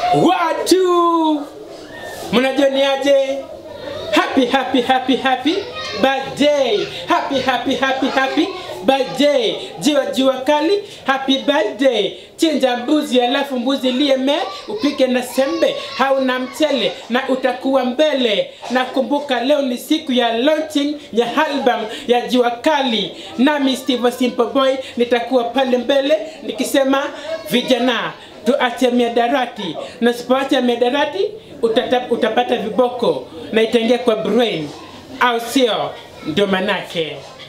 Watu mnajoniaje? Happy happy happy happy birthday. Happy happy happy happy birthday. Jua jua kali, happy birthday. Chinja mbuzi alafu mbuzi lieme upike na sembe hauna mchele na utakuwa mbele. Na kumbuka leo ni siku ya launching ya album ya jua kali, nami Steve Simple Boy nitakuwa pale mbele nikisema vijana tuache miadarati, na sipoacha miadarati utata, utapata viboko na itaingia kwa brain, au sio? Ndio manake